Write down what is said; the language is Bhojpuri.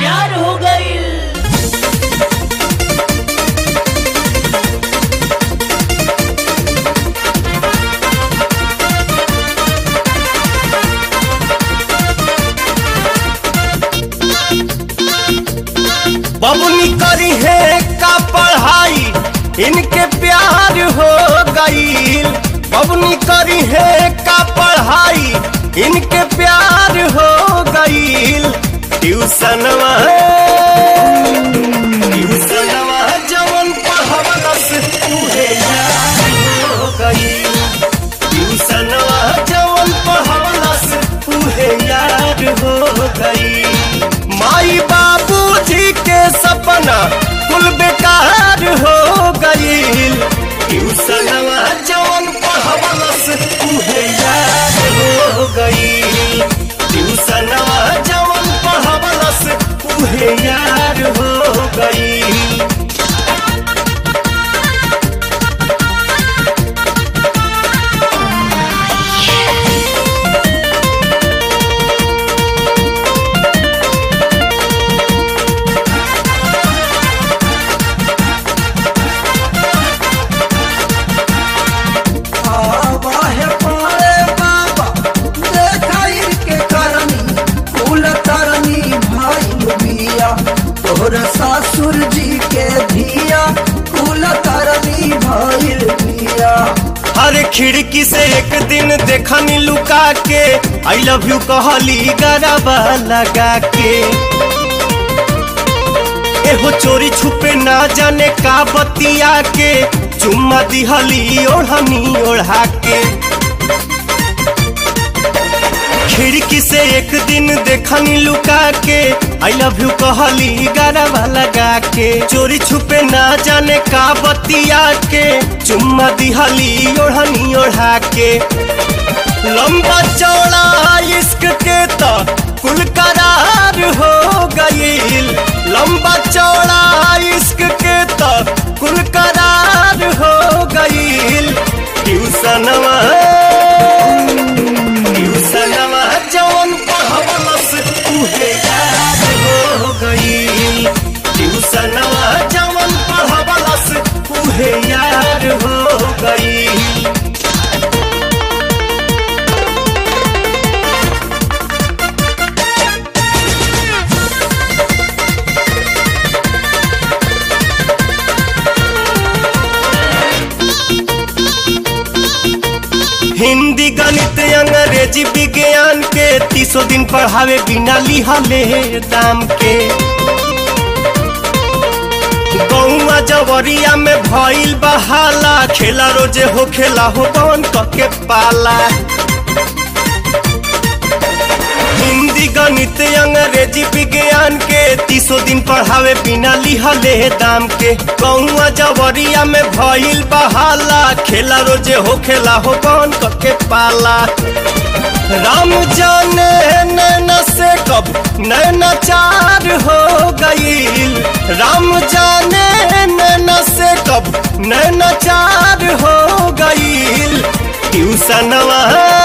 प्यार हो गईल बबुनी करी है का पढ़ाई इनके प्यार हो गईल बबुनी करी है का पढ़ाई इनके प्यार हो गईल ट्यूशनवा ट्यूशनवा जवन पढ़वलस उहे यार हो गईल ट्यूशनवा जवन पढ़वलस उहे यार हो गईल माई बाबूजी के सपना कुल बेकार हो गईल ट्यूशनवा जवन पढ़वलस उहे यार हो गईल ट्यूशनवा जवन पढ़वलस उहे यार हो गईल आवाहे पारे बाबा देखाई के करनी फूल तरनी भाई बिया तोहर सासुर जी के धिया फूल तरनी भाई बिया हर खिड़की से एक दिन देखनी लुका के आई लव यू कहली गरबा लगा के एहो चोरी छुपे ना जाने का बतिया के चुम्मा दिहली ओढ़नी ओढ़ा के खिड़की से एक दिन देखनी लुका के आई लव यू कहली गरबा लगा के चोरी छुपे ना जाने का बतिया के चुम्मा दिहली ओढ़नी ओढ़ा के लंबा चौड़ा इश्क के तो कुल करार हो गईल लंबा चौड़ा इश्क के तो कुल करार हो गईल ट्यूशनवा ट्यूशनवा जवन पढ़वलस उहे याद हो गईल ट्यूशनवा जवन पढ़वलस उहे याद हो गईल हिंदी गणित अंग्रेजी विज्ञान के तीसो दिन पढ़ावे बिना लिहले दाम के गौवा जवरिया में भइल बहाला खेला रोजे हो खेला हो कौन के पाला हिंदी गणित अंग्रेजी विज्ञान के तीसो दिन पढ़ावे बिना लिहले दाम के गौवा जवरिया में भइल बहाला खेला रोजे हो खेला हो कौन के पाला राम जाने नैना से कब नैना चार हो गईल राम जाने नैना से कब नैना चार हो गईल ट्यूशनवा